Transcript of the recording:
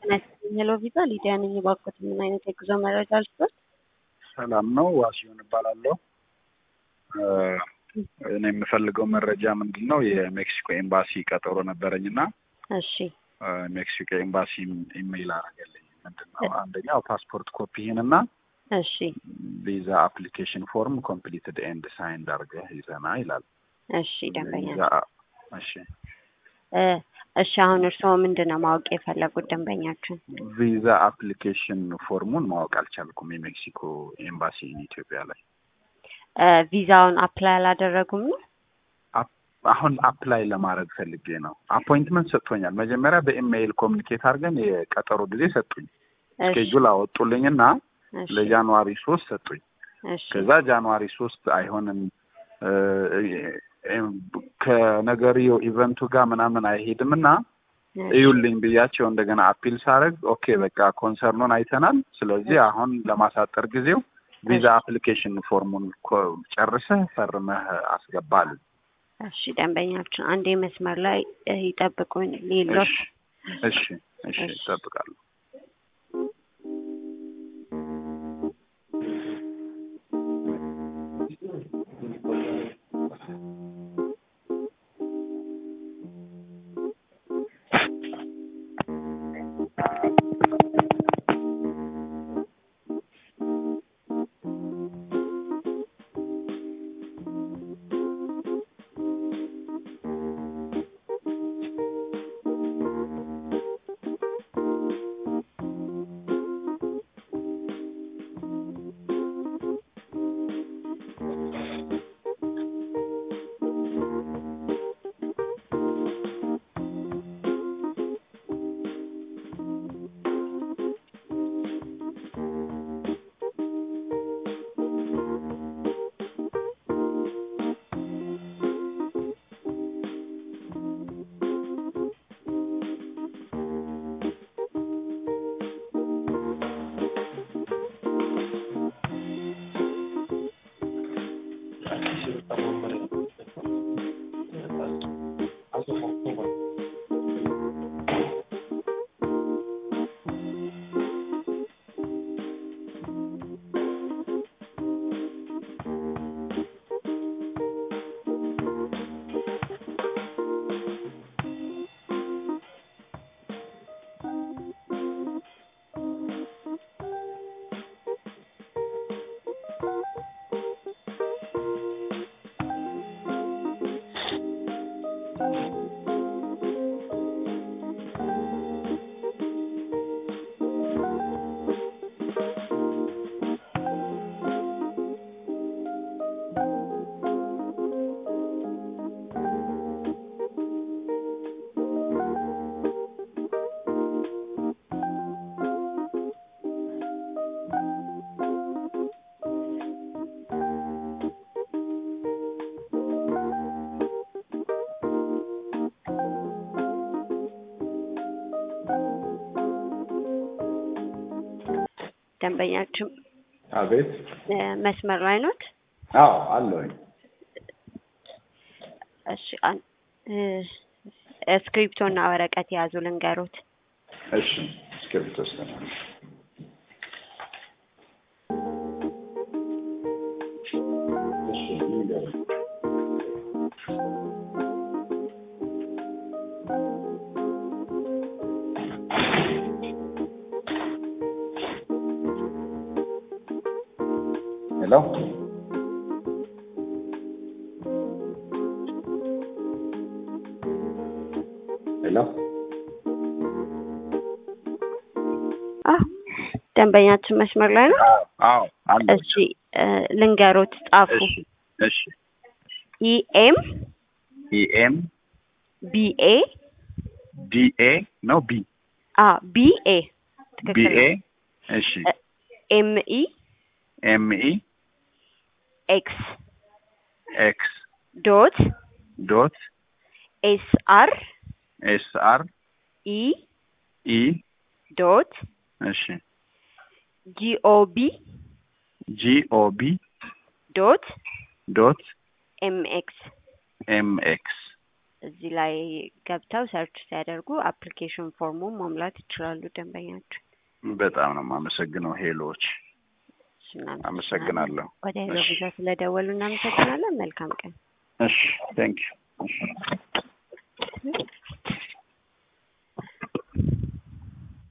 ሄሎ ቪዛ ሊዲያ ነኝ። እባክዎት ምን አይነት የጉዞ መረጃ ልስጥዎት? ሰላም ነው። ዋሲሁን እባላለሁ። እኔ የምፈልገው መረጃ ምንድን ነው? የሜክሲኮ ኤምባሲ ቀጠሮ ነበረኝ እና እሺ ሜክሲኮ ኤምባሲ ኢሜይል አደረገልኝ። ምንድን ነው አንደኛው ፓስፖርት ኮፒህን እና እሺ ቪዛ አፕሊኬሽን ፎርም ኮምፕሊትድ ኤንድ ሳይንድ አድርገህ ይዘና ይላል። እሺ ደንበኛ ቪዛ እሺ እ እሺ አሁን እርስዎ ምንድን ነው ማወቅ የፈለጉት ደንበኛችን? ቪዛ አፕሊኬሽን ፎርሙን ማወቅ አልቻልኩም። የሜክሲኮ ኤምባሲ ኢትዮጵያ ላይ እ ቪዛውን አፕላይ አላደረጉም ነው? አሁን አፕላይ ለማድረግ ፈልጌ ነው። አፖይንትመንት ሰጥቶኛል። መጀመሪያ በኢሜይል ኮሚኒኬት አድርገን የቀጠሮ ጊዜ ሰጡኝ። እሺ ስኬጁል አወጡልኝና እሺ ለጃንዋሪ ሶስት ሰጡኝ። እሺ ከዛ ጃንዋሪ ሶስት አይሆንም እ እ ከነገርየው ኢቨንቱ ጋር ምናምን አይሄድም እና እዩልኝ ብያቸው እንደገና አፒል ሳደርግ ኦኬ በቃ ኮንሰርኑን አይተናል። ስለዚህ አሁን ለማሳጠር ጊዜው ቪዛ አፕሊኬሽን ፎርሙን ኮ- ጨርሰህ ፈርመህ አስገባል። እሺ ደንበኛችን አንዴ መስመር ላይ እ ይጠብቁኝ ሌሎች እሺ እሺ እሺ እጠብቃለሁ። ደንበኛችን አቤት። እ መስመር ላይ ኖት? አዎ አለሁኝ። እሺ አን- እ እስክሪፕቶ እና ወረቀት የያዙ ልንገሮት። እሺ እስክሪብቶ ወስደናል። እሺ ንገረኝ። ሄሎ ሄሎ አዎ ደንበኛችን መስመር ላይ ነው። አዎ አለ እሺ እ ልንገሮት ጻፉ። እሺ እሺ ኢኤም ኢኤም ቢኤ ዲኤ ነው ቢ አ ቢኤ ትክክል ቢኤ ነው። እሺ ኤምኢ ኤምኢ ኤክስ ኤክስ ዶት ዶት ኤስ አር ኤስ አር ኢ ኢ ዶት እሺ ጂኦቢ ጂ ኦ ቢ ዶት ዶት ኤምኤክስ ኤም ኤክስ እዚህ ላይ ገብተው ሰርች ሲያደርጉ አፕሊኬሽን ፎርሙን መሙላት ይችላሉ ደንበኛችን። በጣም ነው የማመሰግነው ሄሎዎች፣ እሺ፣ እናመሰግናለን። አመሰግናለሁ። ወደ ሄሎ ቪዛ ስለደወሉ እናመሰግናለን። መልካም ቀን። እሺ ቴንክ ዩ